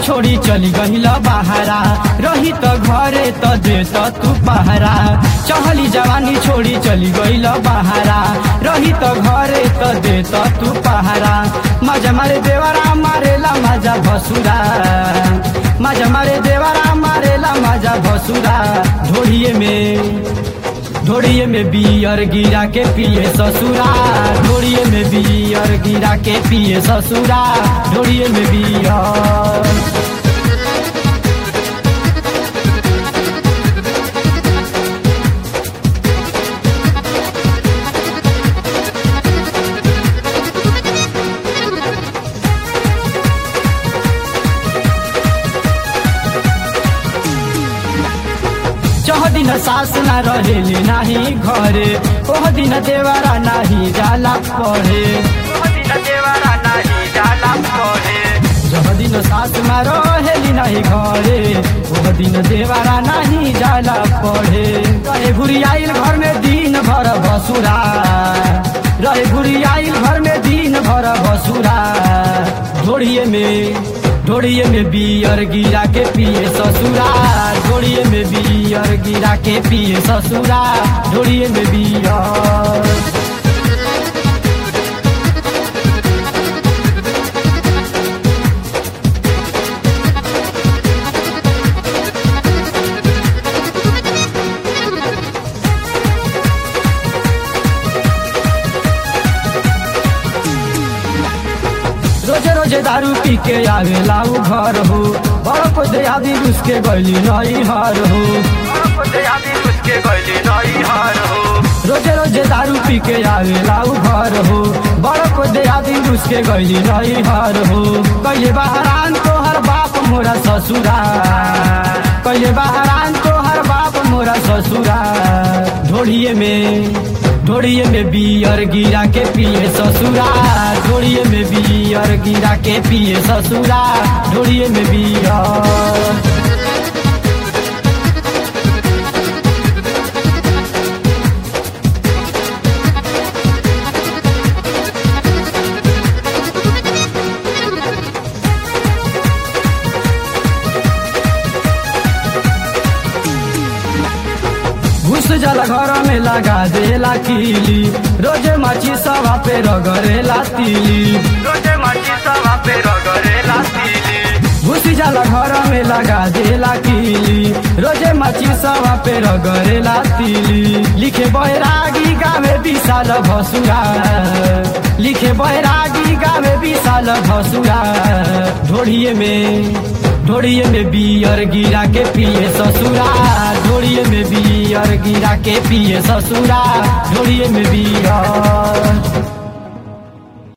छोड़ी चली गहिल बहारा रही त घरे त दे त तू पहरा चहली जवानी छोड़ी चली गइल बहारा रही त घरे त दे त तू पहरा मजा मारे देवरा मारेला मजा भसुरा मजा मारे देवरा मारेला मजा भसुरा ढोड़िए में ढोड़िए में बियर गिरा के पिए ससुरा ढोड़िए में बियर गिरा के पिए ससुरा ढोड़िए में बियर चह दिन सास ना रहेली नाही घरे ओह दिन देवारा नाही जाला पढ़े जह दिन सास ना रहेली नाही घरे ओह दिन देवारा नाही जाला पढ़े रहे घुरी आइल घर में दिन भर भसुरा रहे घुरी आइल घर में दिन भर भसुरा ढोड़िए में ढोड़िए में बियर गिरा के पिए ससुरा ढोड़िए में बियर गिरा के पिए ससुरा ढोड़िए में बियर रोजे रोजे दारू पी के आवे लाऊ घर हो बड़ को दयादी उसके गली नई हार हो रोजे रोजे दारू पी के आवे लाऊ घर हो बड़ को दयादी उसके गली नई हार हो कहिले बहरान तो हर बाप मोरा ससुरा कहिले बहरान तो हर बाप मोरा ससुरा ढोड़िए में ढोड़िए में बियर गिरा के पिए ससुरा ढोड़िए में बियर गिरा के पिए ससुरा ढोड़िए में बियर घुस जाला घर में लगा देला कीली रोजे माची सवा पे रगरेला तीली घुस जाला घर में लगा देला कीली रोजे माची सवा पे रगरेला तीली लिखे बैरागी गावे विशाल भसुरा लिखे बैरागी गावे विशाल भसुरा ढोड़िए में ढोड़िए में बियर गिरा के पिए ससुरा ढोड़िए में बियर गिरा के पिए ससुरा ढोड़िए में बियर